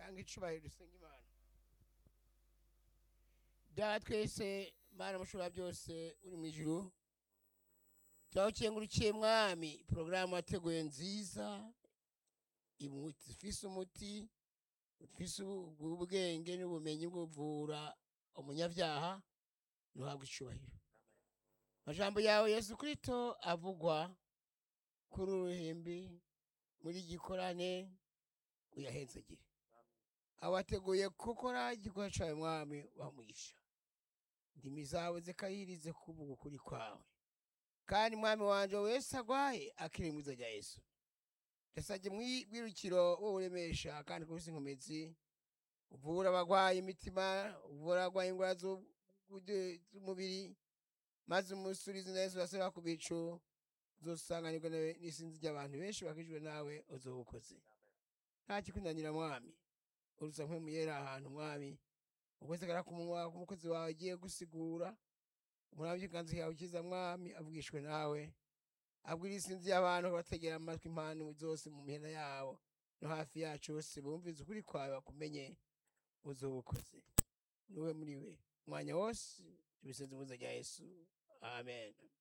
tanga icubahiro dusenga imana data twese mana mushobora byose uri mu ijuru turagukengurukiye mwami porogaramu wateguye nziza imuti ifise umuti ufise ubu- ubwenge n'ubumenyi bwo kuvura umunyabyaha ntuhabwe icubahiro amajambo yawe yesu kristo avugwa kuri uruhimbi muri gikorane uyahenzagire awateguye gukora igikorwa cyawe mwami wamugisha ndimi zawe zikayirize kuvuga ukuri kwawe kandi mwami wanje wese agwaye akiri mwiza rya yesu ndasabye mwirukiro wouremesha kandi kubisa inkomezi uvura abagwaye imitima uvura abagwaye indwara zu- zu- z'umubiri maze umusurizi na yesu basaba ku bicu uzosanganirwa nawe n'isinzi ry'abantu benshi bakijwe nawe uzobukoze nta kikunanira mwami uruza nk'umuyera ahantu mwami ukwezi kara ku munwa k'umukozi wawe agiye gusigura umurambye ikanzu yawe ukiza mwami avugishwe nawe abwira isinzi y'abantu bategera amatwi impano zose mu mihena yawo no hafi yacu bose bumvize ukuri kwawe bakumenye uzobukoze niwe muri we umwanya wose tubisenze mu izina rya yesu amen